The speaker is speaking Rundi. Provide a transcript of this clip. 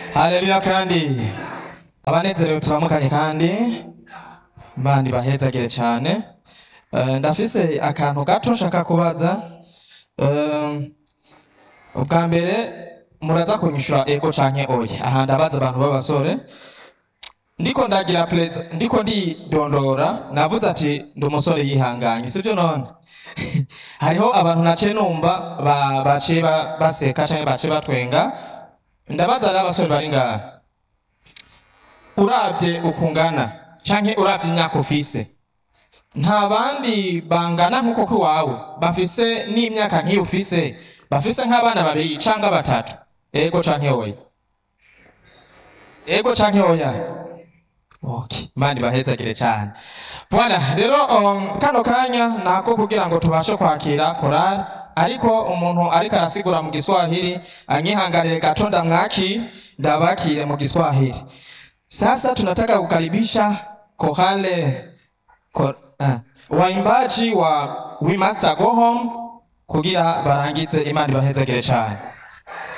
haleluya kandi abanezerewe turamukanye kandi imana ibahezagire cyane Eh, ndafise akantu gato nshaka kubaza Eh, ubwa mbere muraza kunyishura ego canke oya aha ndabaza abantu b'abasore ndiko ndagira preza ndiko ndidondora navuze ati ndi umusore yihanganye sibyo none hariho abantu naciye numva ba- baciye ba- baseka canke baciye batwenga ndabaza rero abasore bari ngaha uravye ukungana canke uravye imyaka ufise nta bandi bangana nk'uko k'iwawe bafise n'imyaka nk'iyo ufise bafise nk'abana babiri canke batatu ego canke oya ego canke oya Okay, Imana ibahezagire cyane bwana rero um, kano kanya nako kugira ngo tubashe kwakira korali ariko umuntu ariko arasigura mu giswahili anyihanganire gato ndamwaki ndabakire mu kiswahili sasa tunataka kukaribisha kohale ko, uh, waimbaji wa We Must Go Home kugira barangize Imana ibahezagire cyane